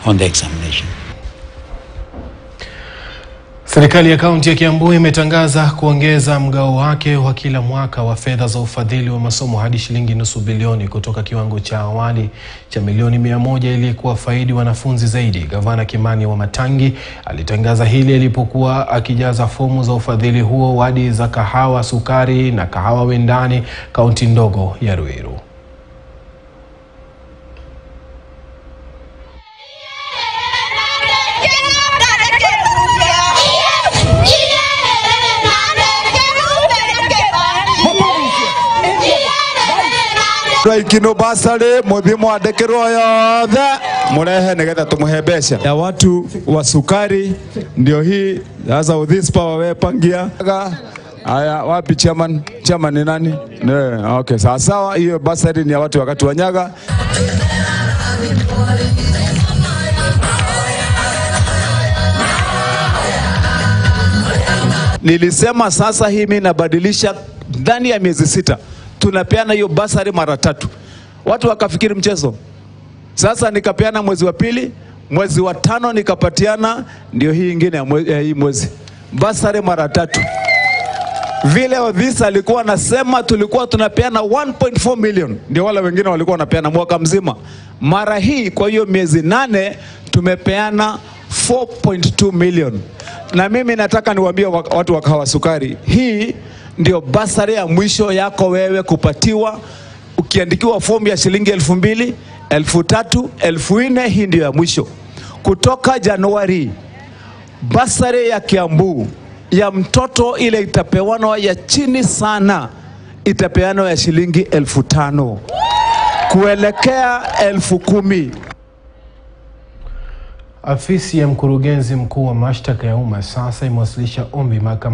on the examination. Serikali ya kaunti ya Kiambu imetangaza kuongeza mgao wake wa kila mwaka wa fedha za ufadhili wa masomo hadi shilingi nusu bilioni kutoka kiwango cha awali cha milioni mia moja ili kuwafaidi wanafunzi zaidi. Gavana Kimani Wamatangi alitangaza hili alipokuwa akijaza fomu za ufadhili huo wadi za Kahawa Sukari na Kahawa Wendani, kaunti ndogo ya Ruiru. ikino basarĩ mũthi mwandĩkĩrwo yothe mũrehe nĩgetha tũmũhe mbeca ya watu wa sukari ndio hii sasa with this power wepangia Aya, wapi chairman? Chairman ni nani? Ne, okay, sawa sawa. Hiyo basari ni ya watu wakati wa Nyaga. Nilisema sasa hii mimi nabadilisha ndani ya miezi sita, tunapeana hiyo basari mara tatu. Watu wakafikiri mchezo. Sasa nikapeana mwezi wa pili, mwezi wa tano nikapatiana, ndio hii ingine ya mwe, ya hii mwezi basari mara tatu. Vile Odhis alikuwa anasema tulikuwa tunapeana 1.4 million, ndio wale wengine walikuwa wanapeana mwaka mzima. Mara hii kwa hiyo miezi nane tumepeana 4.2 million, na mimi nataka niwaambie wa- watu wa Kahawa Sukari, hii ndio basari ya mwisho yako wewe kupatiwa ukiandikiwa fomu ya shilingi elfu mbili, elfu tatu, elfu nne. Hii ndio ya mwisho kutoka Januari basari ya Kiambu ya mtoto ile itapewanwa ya chini sana, itapeanwa ya shilingi elfu tano kuelekea elfu kumi. Afisi ya mkurugenzi mkuu wa mashtaka ya umma sasa imewasilisha ombi mahakamani